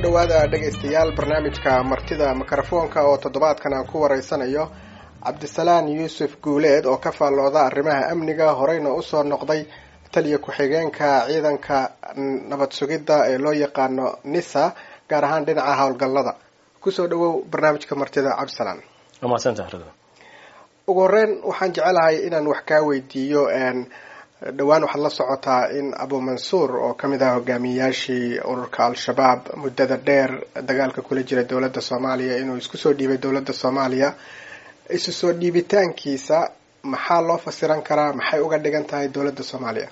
dhowaada dhegaystayaal barnaamijka martida mikrofoonka oo toddobaadkan aan ku wareysanayo cabdisalaan yuusuf guuleed oo ka faallooda arrimaha amniga horeyna usoo noqday taliya ku-xigeenka ciidanka nabad sugidda ee loo yaqaano nisa gaar ahaan dhinaca howlgallada kusoo dhawow barnaamijka martida cabdisalaan ugu horeyn waxaan jecelahay inaan wax kaa weydiiyo dhowaan waxaad la socotaa in abu mansuur oo kamid ah hogaamiyeyaashii ururka al-shabaab muddada dheer dagaalka kula jira dowladda soomaaliya inuu isku soo dhiibay dowladda soomaaliya isu soo dhiibitaankiisa maxaa loo fasiran karaa maxay uga dhigan tahay dowladda soomaaliya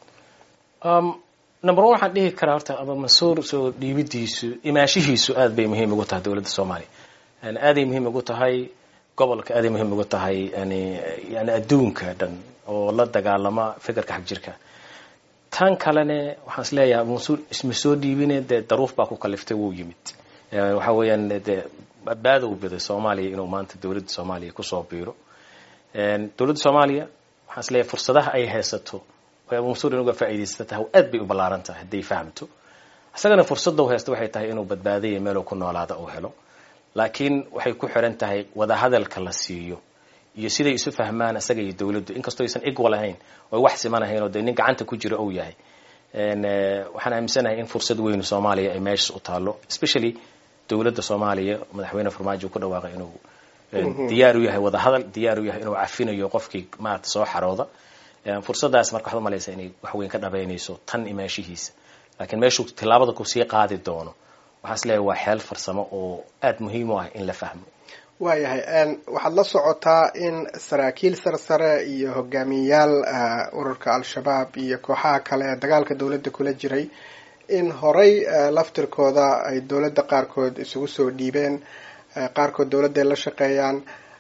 number one waxaan dhihi karaa horta abu mansuur soo dhiibidiisu imaashihiisu aad bay muhiim ugu tahay dowladda soomaaliya aaday muhiim ugu tahay gobolka aaday muhiim ugu tahay yani yani adduunka dhan oo la dagaalama fikirka xagjirka tan kalene waxaan is leeyahay abu mansuur isma soo dhiibine dee daruuf baa ku kaliftay wuu yimid waxa weeyaan dee badbaada u biday soomaaliya inuu maanta dowladda soomaaliya kusoo biiro dowladda soomaaliya waxaan is leeyahay fursadaha ay haysato oo abu mansuur inuga faa'iidaysta tahay aad bay u ballaaran tahay hadday fahamto isagana fursadda u haysta waxay tahay inuu badbaadaya meeluu ku noolaada uu helo laakiin waxay ku xiran tahay wadahadalka la siiyo iyo siday isu fahmaan isaga iyo dowladdu inkastoo aysan igwal ahayn oo wax siman ahayn oo dee nin gacanta ku jira ou yahay waxaan aaminsanahay in fursad weyn soomaaliya ay meeshas u taalo especially dowladda soomaaliya madaxweyne farmaajo ku dhawaaqay inuu diyaar u yahay wadahadal diyaar u yahay inuu cafinayo qofkii maarata soo xarooda fursaddaas marka waxaad umalaysaa inay wax weyn ka dhabaynayso tan imaashihiisa laakiin meeshuu tillaabada kusii qaadi doono waxaan is leeyahay waa xeel farsamo oo aada muhiim u ah in la fahmo waayahay waxaad la socotaa in saraakiil sarsare iyo hogaamiyeyaal ururka al-shabaab iyo kooxaha kale ee dagaalka dowladda kula jiray in horey laftirkooda ay dowladda qaarkood isugu soo dhiibeen qaarkood dowladday la shaqeeyaan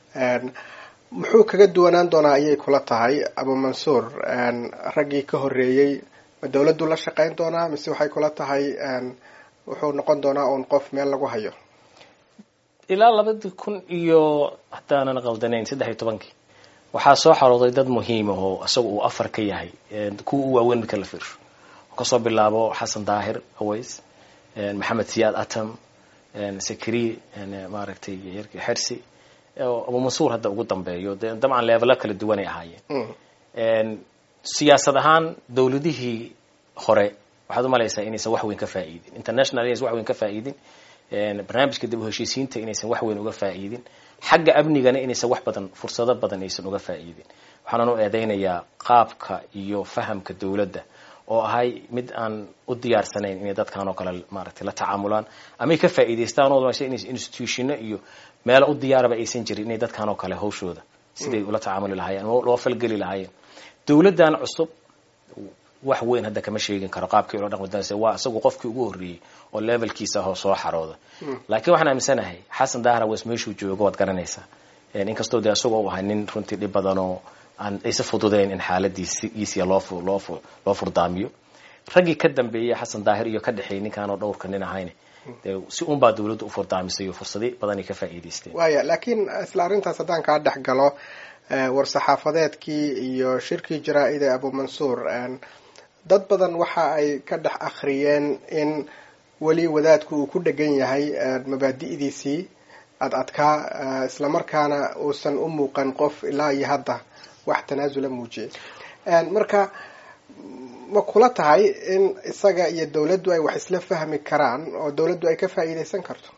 muxuu kaga duwanaan doonaa ayay kula tahay abu mansuur raggii ka horeeyey ma dowladdu la shaqeyn doonaa mise waxay kula tahay wuxuu noqon doonaa uun qof meel lagu hayo ilaa labadii kun iyo haddaanan qaldanayn saddex iyo tobankii waxaa soo xarooday dad muhiima oo isaga uu afar ka yahay kuwa u waaweyn marka la fiirsho kasoo bilaabo xasan daahir aways maxamed siyaad atam sakri maaragtay xersi abu mansuur hadda ugu dambeeyo de dabcan leevelo kala duwanay ahaayeen siyaasad ahaan dowladihii hore waxaad umalaysaa inaysan wax weyn ka faa'iidin international inaysan wax weyn ka faa'iidin barnaamijka dib u heshiisiinta inaysan wax weyn uga faa'iidin xagga amnigana inaysan wax badan fursado badan aysan uga faa'iidin waxaanan u eedeynayaa qaabka iyo fahamka dowladda oo ahay mid aan u diyaarsanayn inay dadkan oo kale maaragtay la tacaamulaan amay ka faa'iidaystaan oo institutiono iyo meelo u diyaaraba aysan jirin inay dadkan oo kale hawshooda siday ula tacaamuli lahaayeen loo falgeli lahaayeen dowladdan cusub wax weyn hadda kama sheegin karo qaabkii ula dhaqmi doonaysa waa isagu qofkii ugu horreeyey oo levelkiisa hoo soo xarooda laakiin waxaan aaminsanahay xasan dahra wes meeshuu joogo waad garanaysaa inkastoo dee isagoo u ahay nin runtii dhib badan oo aan aysa fududeyn in xaaladiisiisiya loo loo loo furdaamiyo raggii ka dambeeyey xasan daahir iyo ka dhexeeyey ninkaanoo dhowrka nin ahayne dee si unbaa dowladda u furdaamisay oo fursadi badanay ka faa'iidaysteen waaya laakiin isla arrintaas haddaan kaa dhex galo war-saxaafadeedkii iyo shirkii jaraa-ida abu mansuur dad badan waxa ay ka dhex akhriyeen in weli wadaadku uu ku dhegan yahay mabaadi'diisii ad adkaa islamarkaana uusan u muuqan qof ilaa iyo hadda wax tanaasula muujiyay marka ma kula tahay in isaga iyo dowladdu ay wax isla fahmi karaan oo dowladdu ay ka faa'iidaysan karto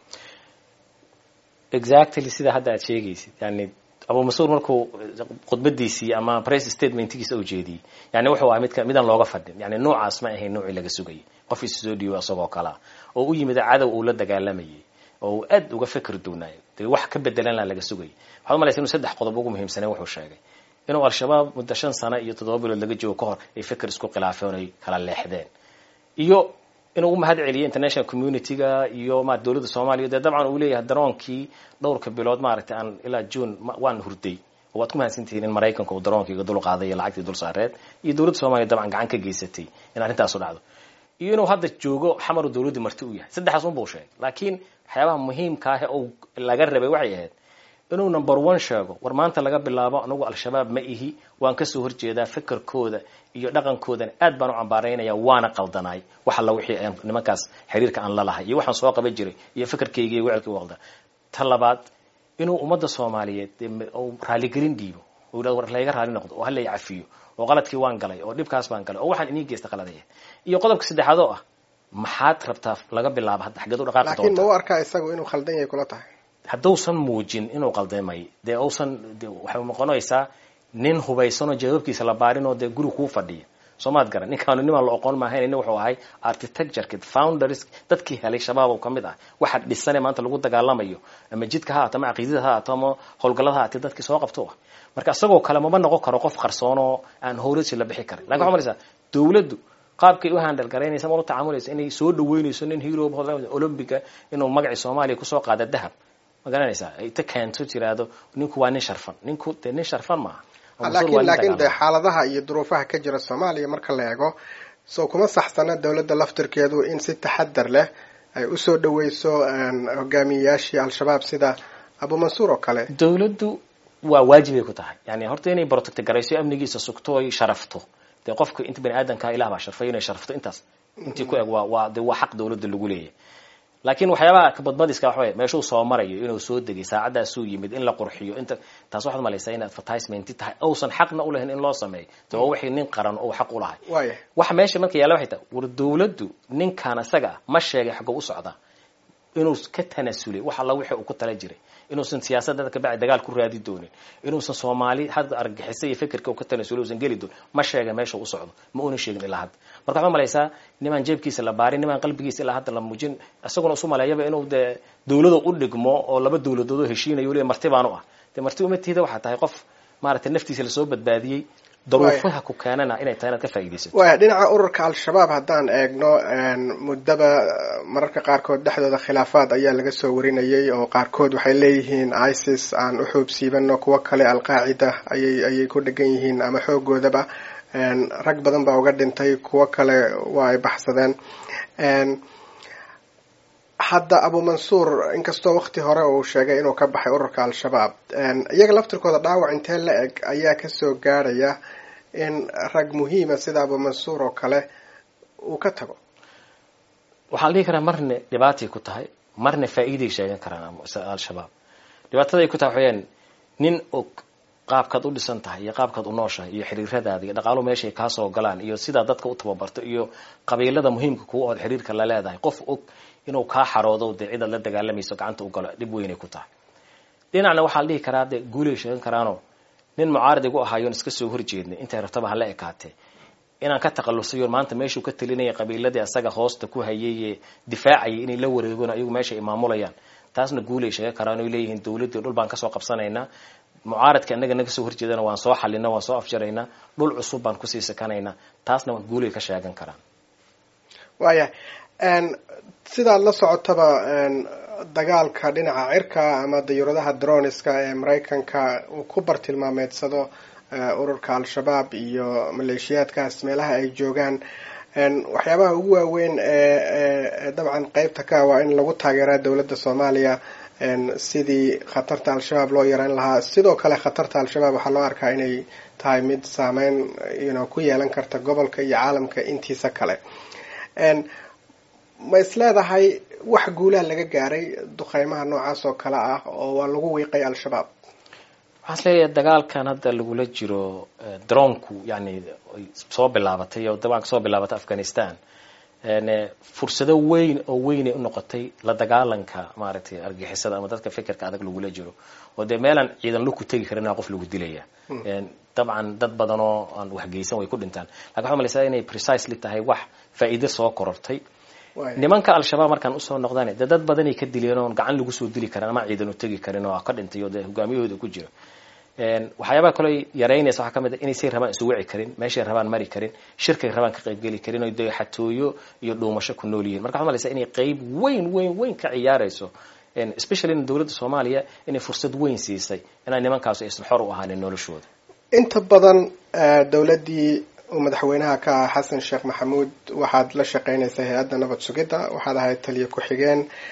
exactly sida hadda aad sheegaysid yani abu mansuur markuu khudbadiisii ama press statementkiisa u jeediyey yani wuxuu ahaa midka midaan looga fadhin yani noocaas ma ahayn noocii laga sugayay qof isu soo dhiibo isagoo kalea oo u yimid cadow uu la dagaalamayay oo uu aad uga fikir duunaayo dee wax ka bedelanla laga sugayay waxaad umalaysa inuu saddex qodob ugu muhiimsanay wuxuu sheegay inuu al-shabaab muddo shan sano iyo toddoba bilood laga joogo ka hor ay fikir isku khilaafeen oy kala leexdeen iyo inuu u mahad celiyo international community-ga iyo ma dowladda soomaaliya dee dabcan uu leeyahay daroonkii dhowrka bilood maaragtay aan ilaa june waan hurday oo waad ku mahadsantihiin in maraykanka uu daroonkaiga dul qaaday iyo lacagtii dul saareed iyo dowladda soomaliya dabcan gacan ka geysatay in arrintaasu dhacdo iyo inuu hadda joogo xamaru dowladda marti u yahay saddexdaas unbuu sheegay laakiin waxyaabaha muhiimka ah oo laga rabay waxay ahayd inuu number one sheego war maanta laga bilaabo anigu al-shabaab ma ihi waan kasoo horjeedaa fikirkooda iyo dhaqankoodan aad baan u cambaaraynaya waana qaldanaay wax alla wixii aan nimankaas xiriirka aan la lahay iyo waxaan soo qaban jiray iyo fikirkayga iyo wecilkii u qaldan ta labaad inuu ummadda soomaaliyeed uu raaligelin dhiibo uu yidhahdo war layga raali noqdo oo hala cafiyo oo qaladkii waan galay oo dhibkaas baan galay oo waxaan inii geysta qaladaya iyo qodobka saddexaad oo ah maxaad rabtaa laga bilaabo hadda xaggeed u dhaqaaqi laakiin ma doontaa u arkaa isagu inuu khaldan yahay kula tahay haddausan muujin inuu qaldamay dee usan de waxay noqonaysaa nin hubaysanoo jawaabkiisa la baarinoo dee guri kuu fadhiya soo maad garan ninkaanu nimaan la oqon maahayn nin wuxuu ahay architectureki founders dadkii helay shabaab oo kamid ah waxa dhisane maanta lagu dagaalamayo ama jidka ha haato ama caqiidada ha haato ama howlgallada ha haatee dadkii soo qabto ah marka isagoo kale mama noqon karo qof qarsoon oo aan howlasi la bixi karin lakin waxa malaysaa dawladdu qaabkay u handal garaynaysa ma ula tacaamulaysa inay soo dhaweynayso nin hero olombiga inuu magacii soomaaliya kusoo qaada dahab ma garanaysaa ay ta keento tiraahdo ninku waa nin sharfan ninku dee nin sharfan maaha oo mas-uul waa laakiin nin laakiin de dagaalama. xaaladaha iyo duruufaha ka jira soomaaliya marka la eego soo kuma saxsana dowladda laftirkeedu in si taxadar leh ay usoo dhaweyso hogaamiyeyaashii al-shabaab sida abu mansuur oo kale dawladdu waa waajibay ku tahay yani horta inay protect garayso amnigiisa sugto oy sharafto dee qofka inta bani aadamka ilah baa sharfay inay sharafto intaas intii ku eg waa waa de waa xaq dawladda lagu leeyahy laakiin waxyaabaha kabadbadiska waxa wey meeshuu soo marayo inuu soo degay saacadaasuu yimid in la qurxiyo inta taas waxaad malaysaa in advertisement tahay uusan xaqna ulahayn in loo sameeyo de waa wixii nin qaran oo xaq u lahay waaya waxa meesha marka yaalla waxay tahay war dawladdu ninkan isaga ah ma sheegay xagga u socdaa inuu ka tanasulay wax alla wixii uu ku tala jiray inuusan siyaasadda kabacdi dagaal ku raadi doonin inuusan soomaali hadda argagixisa iyo fikirka uu ka tanasulay uusan geli doonin ma sheega meesha u socdo ma una sheegin ilaa hadda marka waxaa malaysaa nimaan jeebkiisa la baarin nimaan qalbigiisa ilaa hadda la muujin isaguna isu maleeyaba inuu dee dawlada u dhigmo oo laba dawladood oo heshiinayo weliba marti baan u ah dee marti uma tiida waxaa tahay qof maaragtay naftiisa lasoo badbaadiyey daruufaha ku keenana inay tahay inaad ka faa'iidaysato waaya dhinaca ururka al-shabaab haddaan eegno muddaba mararka qaarkood dhexdooda khilaafaad ayaa laga soo warinayay oo qaarkood waxay leeyihiin isis aan u xoog siibano kuwo kale alqaacida ayay ayay ku dhegan yihiin ama xoogoodaba rag badan baa uga dhintay kuwo kale waa ay baxsadeen hadda abu mansuur inkastoo wakti hore uu sheegay inuu ka baxay ururka al-shabaab iyaga laftirkooda dhaawac intee la eg ayaa kasoo gaarhaya in rag muhiima sida abu mansuur oo kale uu ka tago waxaan dhihi karaa marna dhibaatay ku tahay marna faa'iiday sheegan karaan al-shabaab dhibaataday ku tahay waxaweyaan nin og qaabkaad u dhisan tahay iyo qaabkaad u nooshahay iyo xiriiradaada iyo dhaqaaluhu meeshay kaa soo galaan iyo sidaa dadka u tababarto iyo qabiilada muhiimka kuwa ood xiriirka la leedahay qof og inuu kaa xaroodo dee cidaad la dagaalamayso gacanta u galo dhib weynay ku tahay dhinacna waxaa la dhihi karaa dee guulay sheegan karaanoo nin mucaarad igu ahaayoon iska soo horjeednay intay rabtaba hala ekaatee inaan ka takhalusayo maanta meeshuu ka talinaya qabiiladii asaga hoosta ku hayay difaacayay inay la wareegoon ayagu meesha ay maamulayaan taasna guulay sheegan karaan oy leeyihiin dawladdii dhul baan kasoo qabsanaynaa mucaaradka inaga naga soo horjeedana waan soo xalina waan soo afjaraynaa dhul cusub baan kusii sakanaynaa taasna guulay ka sheegan karaan waaya sidaad la socotaba dagaalka dhinaca cirka ama dayuuradaha droniska ee maraykanka uu ku bartilmaameedsado ururka al-shabaab iyo maleeshiyaadkaas meelaha ay joogaan waxyaabaha ugu waaweyn ee dabcan qeybta ka waa in lagu taageeraa dowladda soomaaliya sidii khatarta al-shabaab loo yareyn lahaa sidoo kale khatarta al-shabaab waxaa loo arkaa inay tahay mid saameyn yno ku yeelan karta gobolka iyo caalamka intiisa kale ma is leedahay wax guulaha laga gaaray duqeymaha noocaas oo kale ah oo waa lagu wiiqay al-shabaab waxaan is leeyahay dagaalkan hadda lagula jiro dronku yani ay soo bilaabatay oo dabaan kasoo bilaabatay afghanistan fursado weyn oo weynay u noqotay la dagaalanka maaragtay argixisada ama dadka fikirka adag lagula jiro oo dee meelaan ciidan laku tegi karin qof lagu dilaya dabcan dad badan oo aan waxgeysan way ku dhintaan lakin waxaa malaysaa inay precisely tahay wax faa'iido soo korortay nimanka al-shabaab markaan usoo noqdaan dee dad badanay ka dileen oon gacan lagu soo dili karin ama ciidan u tegi karin oo ka dhintay oo dee hogaamiyahooda ku jiro waxyaabaha kaloo yaraynaysa waxaa kamid a inaysay rabaan isu wici karin meeshay rabaan mari karin shirkay rabaan ka qaybgeli karin oo dee xatooyo iyo dhuumasho ku nool yihiin marka waxaa malaysaa inay qeyb weyn weyn weyn ka ciyaarayso especially in dowladda soomaaliya inay fursad weyn siisay inaan nimankaas aysan xor u ahaanin noloshooda inta badan dowladdii uu madaxweynaha ka ah xasan sheekh maxamuud waxaad la shaqeynaysaa hay-adda nabad sugidda waxaad ahayd taliyo ku-xigeen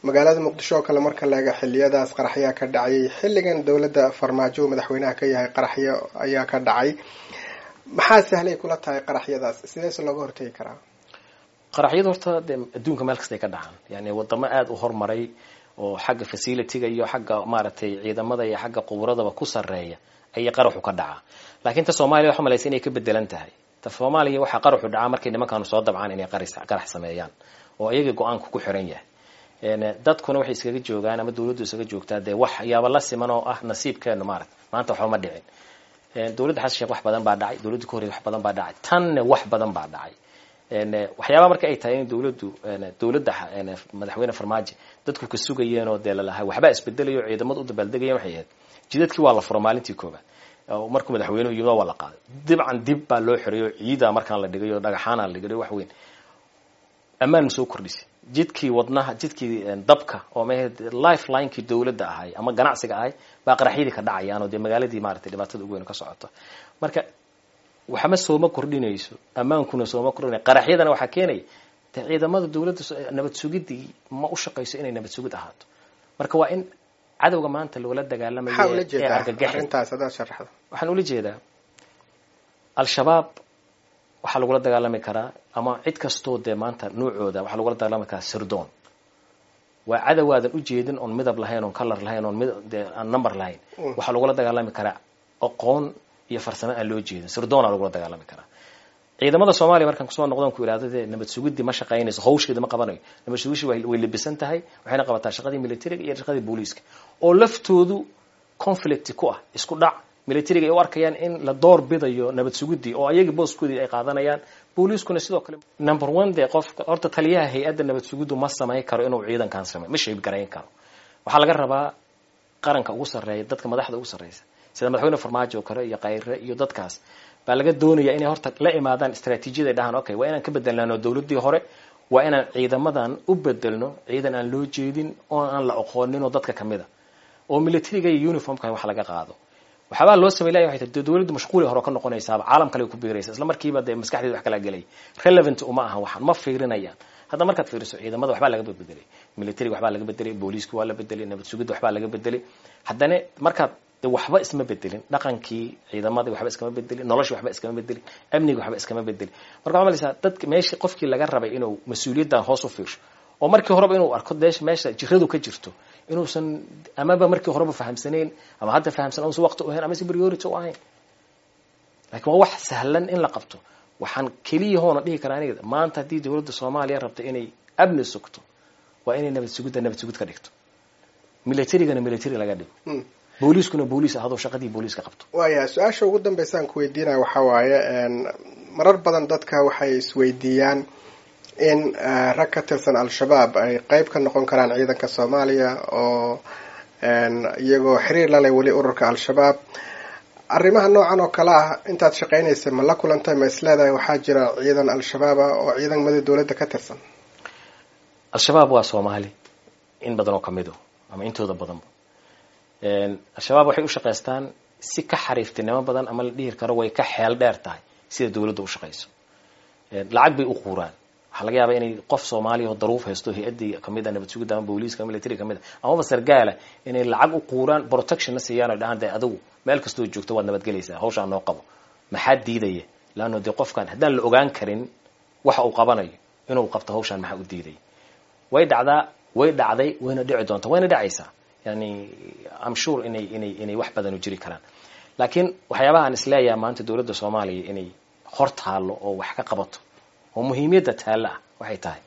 magaalada muqdisho oo kale marka laega xiliyadaas qaraxyaa ka dhacayay xilligan dowladda farmaajo madaxweynaha ka yahay qaraxyo ayaa ka dhacay maxaa sahlay kula tahay qaraxyadaas sideese looga hortegi karaa qaraxyada horta dee adduunka meel kasta ay ka dhacaan yani wadamo aada u horumaray oo xagga facilitiga iyo xagga maaragtay ciidamada iyo xagga quburadaba ku sarreeya ayay qaraxu ka dhacaa laakiin ta soomaaliya waxa malaysa inay ka bedelan tahay ta soomaaliya waxaa qaraxu dhacaa markay nimankaanu soo dabcaan inay qarax sameeyaan oo ayaga go-aanku ku xiran yahay dadkuna waxay iskaga joogaan ama dawladdu iskaga joogtaa dee waxyaaba la siman oo ah nasiibkeenu maarata maanta waxba ma dhicin dowladda xasan sheekh wax badan baa dhacay dowladda ka horrey wax badan baa dhacay tanna wax badan baa dhacay waxyaaba marka ay tahay in dowladdu dowladda madaxweyne farmaajo dadku ka sugayeen oo dee lalahay waxbaa isbedelayo ciidamadu u dabaaldegayeen waxay ahayd jidadkii waa la furo maalintii koobaad markuu madaxweynuhu yimid waa la qaaday dibcan dib baa loo xiray oo ciidaa markaan la dhigay oo dhagaxaana la dhigay wax weyn ammaan ma soo kordhisay jidkii wadnaha jidkii dabka oo ma lifelinekii dowladda ahay ama ganacsiga ahay baa qaraxyadii ka dhacayaan oo dee magaaladii maaragtay dhibaatada ugu weyn ka socoto marka waxma sooma kordhinayso ammaankuna sooma kordhinay qaraxyadana waxaa keenaya dee ciidamada dowladda nabad sugidii ma u shaqayso inay nabad sugid ahaato marka waa in cadowga maanta loola dagaalamayo maxaa ula ee jeedaa argagaxi arrintaas hadaad sharaxdo waxaan ula jeedaa al-shabaab waxaa lagula dagaalami karaa ama cid kastoo dee maanta nuucooda waxaa lagula dagaalami karaa sirdoon waa cadowaadan ujeedin oon midab lahayn oon color lahayn oon mid dee aan number lahayn waxaa lagula dagaalami karaa aqoon iyo farsamo aan loo jeedin sirdoonaa lagula dagaalami karaa ciidamada soomaaliya markaan kusoo noqdon ku ihahdo dee nabad sugidii ma shaqaynayso hawsheeda ma qabanayo nabad sugishii way way labisan tahay waxayna qabataa shaqadii militariga iyo shaqadii booliiska oo laftoodu conflict ku ah isku dhac militariga ay u arkayaan in la door bidayo nabad sugidii oo ayaga booskoodii ay qaadanayaan booliiskuna sidoo kale number one dee qofka horta taliyaha hay-adda nabad sugiddu ma samayn karo inuu ciidankan samey ma shayb garayn karo waxaa laga rabaa qaranka ugu sarreeya dadka madaxda ugu sarreysa sida madaxweyne farmaajo oo kale iyo kayre iyo dadkaas baa laga doonaya inay horta la imaadaan istraatiijiyada ay dhahaan okay waa inaan ka bedelnano dowladdii hore waa inaan ciidamadan u bedelno ciidan aan loo jeedin oo aan la aqoonin oo dadka kamid a oo militariga iyo uniformka wax laga qaado waxaabaa loo samey laya waxay tahay dowladdu mashquuli hore ka noqonaysaaba caalam kale ku biiraysa isla markiiba dee maskaxdeeda wax kala gelay relevant uma aha waxaan ma fiirinayaan hadda markaad fiiriso ciidamada waxbaa laga bedelay militariga waxbaa laga bedelay booliiska waa la bedelay nabad sugidda waxbaa laga bedelay haddana markaad de waxba isma bedelin dhaqankii ciidamadii waxba iskama bedelin noloshii waxba iskama bedelin amniga waxba iskama bedelin marka waxaa malaysaa dadka meeshii qofkii laga rabay inuu mas-uuliyaddan hoos u fiirsho oo markii horeba inuu arko deesh meesha jiradu ka jirto inuusan amaba markii horeba fahamsanayn ama hadda fahamsan uusan waqti u ahayn ama si priority u ahayn laakiin waa wax sahlan in la qabto waxaan keliya hoona dhihi karaa aniga maanta haddii dowladda soomaaliya rabta inay amni sugto waa inay nabad sugidda nabad sugid ka dhigto militarigana military laga dhigo Mm. booliiskuna booliis ahadoo shaqadii booliiska qabto waaya su-aasha ugu dambeysa aan ku weydiinaya waxaa waaye marar badan dadka waxay isweydiiyaan in eh, rag ka tirsan al-shabaab ay qeyb ka noqon karaan ciidanka soomaaliya oo en, iyagoo xiriir la leh weli ururka al-shabaab arrimaha noocan oo kale ah intaad shaqaynaysa ma la kulantay ma isleedahay waxaa jira ciidan al-shabaab ah oo ciidamada dowladda ka tirsan al-shabaab waa soomaali in badan oo kamido ama intooda badanba al-shabaab waxay u shaqaystaan si ka xariiftinimo badan ama la dhihi karo way ka xeel dheer tahay sida dowladda u shaqayso lacag bay u quuraan waxaa laga yaabaa inay qof soomaaliya oo daruuf haysto hay-addii kamid a nabad sugidda ama booliiska military kamid a amaba sargaala inay lacag u quuraan protection na siiyaan oo dhahaan dee adigu meel kastoo joogto waad nabadgelaysaa hawshaa noo qabo maxaa diidaya laanno dee qofkan haddaan la ogaan karin waxa uu qabanayo inuu qabto hawshaan maxaa u diidaya way dhacdaa way dhacday wayna dhici doontaa wayna dhacaysaa yani am sure inay inay inay wax badan u jiri karaan laakiin waxyaabaha aan isleeyaha maanta dowladda soomaaliya inay hor taallo oo wax ka qabato oo muhiimiyadda taalla ah waxay tahay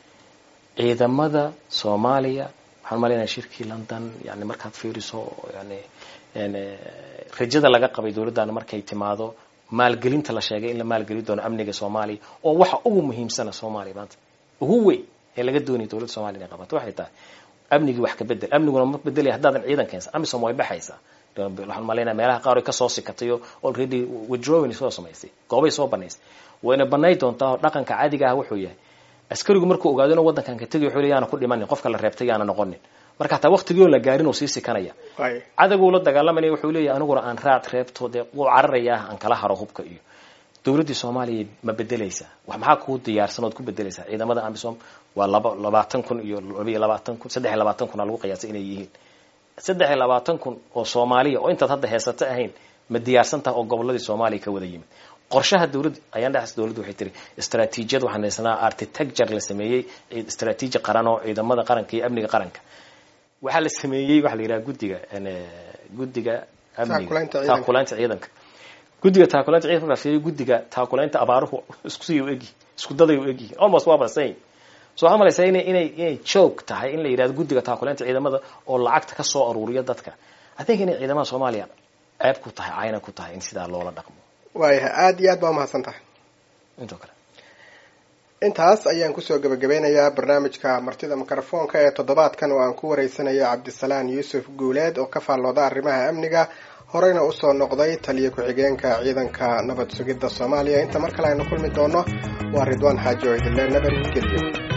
ciidamada soomaaliya waxaan malaynayaa shirkii london yani markaad fiiriso yani yani rajada laga qabay dowladdan markay timaado maalgelinta la sheegay in la maalgelin doono amniga soomaaliya oo waxa ugu muhiimsana soomaaliya maanta ugu weyn ee laga doonaya dowladda soomaliya inay qabato waxay tahay amnigii wax ka bedel amniguna ma bedelaya haddaadan ciidan keensan amisom way baxaysaa waxaan malaynaya meelaha qaar ay kasoo sikatay oo already withdrawing soo samaysay goobay soo banaysay wayna banay doontaa oo dhaqanka caadiga ah wuxuu yahay askarigu markuu ogaado inuu waddankan ka tegay wuxuu leeyahay yaana ku dhimanin qofka la reebtay yaana noqonin marka hataa waqtigii oo la gaarin uu sii sikanaya waaya cadowguu la dagaalamanaya wuxuu leeyahay aniguna aan raad reebto dee wuu cararayaa aan kala haro hubka iyo dowladdii soomaaliya ma bedelaysaa wax maxaa kuu diyaarsan ood ku bedelaysaa ciidamada amisom waa laba labaatan kun iyo labiyo labaatan kun saddex iyo labaatan kun aa lagu qiyaasay inay yihiin saddex iyo labaatan kun oo soomaaliya oo intaad hadda heesato ahayn ma diyaarsan taha oo goboladii soomaaliya ka wada yimid qorshaha dowladda ayaan dhexas dowladdu waxay tiri istaraatiijiyad waxaan haysanaa architecture la sameeyey istaraatiiji qaran oo ciidamada qaranka iyo amniga qaranka waxaa la sameeyey waxaa la yidhaha guddiga guddiga amniga taakulaynta ciidanka guddiga taakulaynta ciidanka markaa fiiriyo guddiga taakulaynta abaaruhu isku sii u egyihin isku daday u egyihin almost waa basame so waxaa malaysaa inay inay inay joog tahay in la yidhahdo guddiga taakulaynta ciidamada oo lacagta ka soo aruuriya dadka i think inay ciidamada soomaaliya ceeb ku tahay cayna ku tahay in sidaa loola dhaqmo waayahay aada iyo aad baa umahadsan tahay intoo kale intaas ayaan kusoo gebagabeynayaa barnaamijka martida mikrofoonka ee toddobaadkan oo aan ku wareysanayo cabdisalaan yuusuf guuleed oo ka faallooda arrimaha amniga horeyna usoo noqday taliyo ku-xigeenka ciidanka nabad sugidda soomaaliya inta mar kale aynu kulmi doono waa ridwaan xaaji oo idinle nabad gelyo